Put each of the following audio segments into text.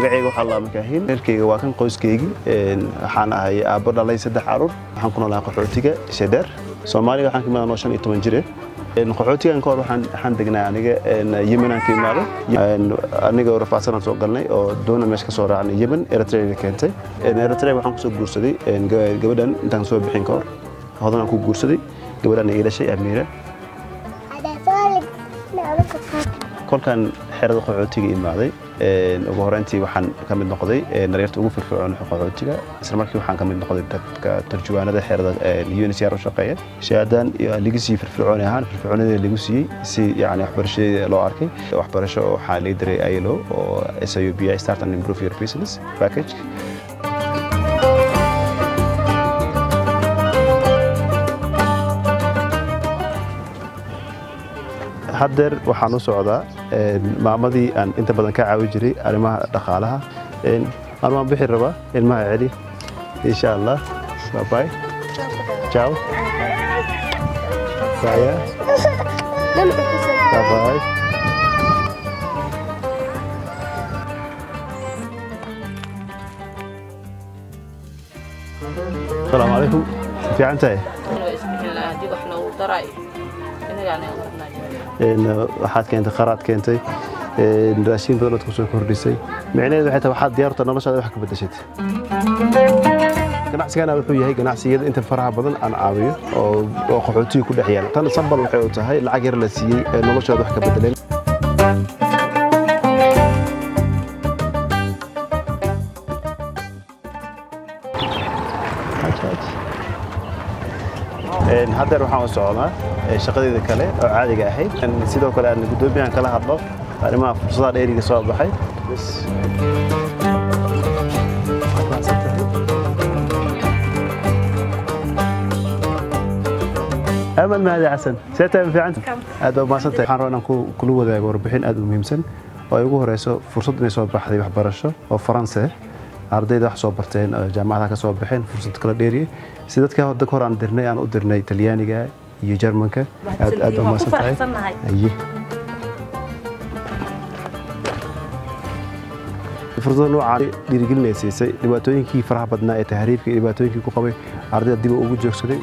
magacayga waxaa laa makaahin reerkayga waa kan qoyskeygii waxaan ahay aabbo dhalay saddex caruur waxaan ku noolahay qaxootiga shedheer soomaaliga waxaan ka imaada noo shan iyo toban jire qaxootigan ka hor waxaan degnaa aniga yemenaan ka imaado aniga rafaadsanaan soo galnay oo doona meesha ka soo raacnay yemen eritrea keentay eritrea waxaan kusoo guursaday gabadhan intaan soo bixin ka hor hodanaan ku guursaday gabadhan iga dhashay amiira kolkaan xerada qaxootiga imaaday ugu horeyntii waxaan ka mid noqday daryarta ugu firfircoon qaxootiga isla markii waxaan ka mid noqday dadka turjuwaanada xerada UNHCR u shaqeeya shahaadaan iyo lagu siiyey firfircooni ahaan firfircoonida lagu siiyey si yani waxbarashadeeda loo arkay waxbarasho waxaa laga diray ILO oo SIUBI Start and Improve Your Business Package haddeer waxaan u socdaa maamadii aan inta badan ka caawi jiray arrimaha dhaqaalaha armaan bixi rabaa ilmaha celi insha allah babay ciao saya babay asalaamu calaykum fiican tahay waxaad keentay qaraad keentay raashin badan ood ku soo kordhisay micnaheedu waxay tahay waxaad diyaarta noloshaada wax ka beddeshat ganacsigana wuxuu yahay ganacsiyada inta faraha badan aan caawiyo oo qaxootiga ku dhex yaala tan sambal waxay u tahay lacag yar la siiyey ee noloshooda wax ka beddeleen haddeer waxaan u socdaa shaqadeeda kale oo caadiga ahayd sidoo kale aan guddoomiyahan kala hadlo arrimaha fursadaha dheeriga soo baxay amal mahadi xasan seetaa fiicanta aad baa umahadsantahay waxaan rabaa inaan kula wadaago warbixin aad u muhiimsan oo ay ugu horeyso fursad inay soo baxday waxbarasho oo faranse ardayda wax soo barteen jaamacadaha ka soo baxeen fursad kala dheeriye si dadka hadda hor aan dirnay aan u dirnay talyaaniga iyo jarmanka aad aad baa umahadsan tahay aye fursada noocaan dhiirigelinay siisay dhibaatooyinkii faraha badnaa ee tahriibka iyo dhibaatooyinkii ku qabay ardayda dib ugu joogsaday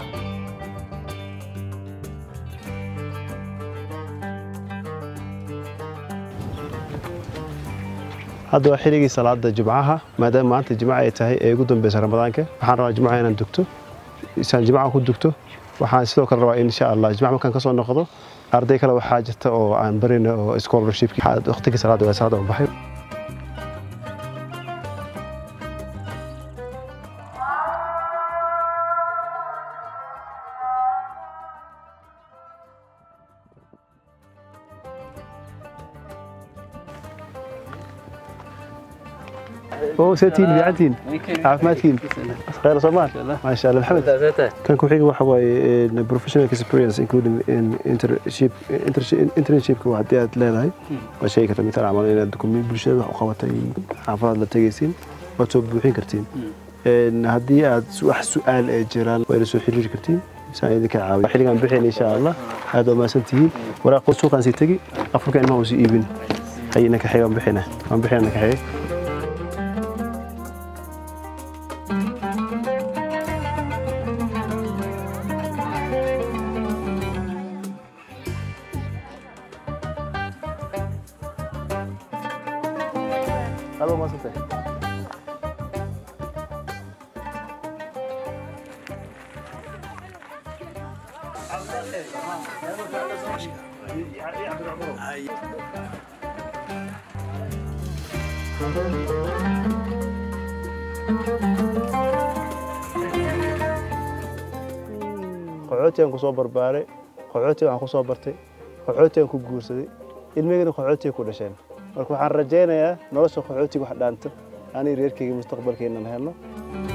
hadda waa xilligii salaada jimcaha maadaama maanta jimca ay tahay ee ugu dambeysa ramadaanka waxaan rabaa jimcaha inaan dugto isaan jimcaha ku dugto waxaan sidoo kale rabaa insha allah jimca markaan kasoo noqdo arday kale waxaa jirta oo aan barina oo scholarshipki waqtigii salaada waa salaada u baxay oo seetiin fiicantiin caafimaadkiin khayr soomaal maasha allah maxamed kan ku xiga waxa waaye professional experience including internship internshipka waa haddii aad leedahay waa sheegi karta mitaan camal inaad dukumiin bulshada wax u qabatay xaafadaad la tegaysiin waad soo buuxin kartiin haddii aad wax su-aal ee jiraan waa ila soo xiriiri kartiin saan idinka caawiyo xilligaan bixin insha allah aad waa mahadsan tihiin waraaq suuqaan sii tegi afurka ilmaha uu sii iibin hay inanka xiga waan bixina waan bixina inanka xiga Alô, moça, tem. qaxootigan ku soo barbaaray qaxootiga waxaan ku soo bartay qaxootigan ku guursaday ilmigana qaxootiga ku dhasheen marka waxaan rajaynayaa nolosha qaxootiga wax dhaanto ani reerkayga mustaqbalkeenan helno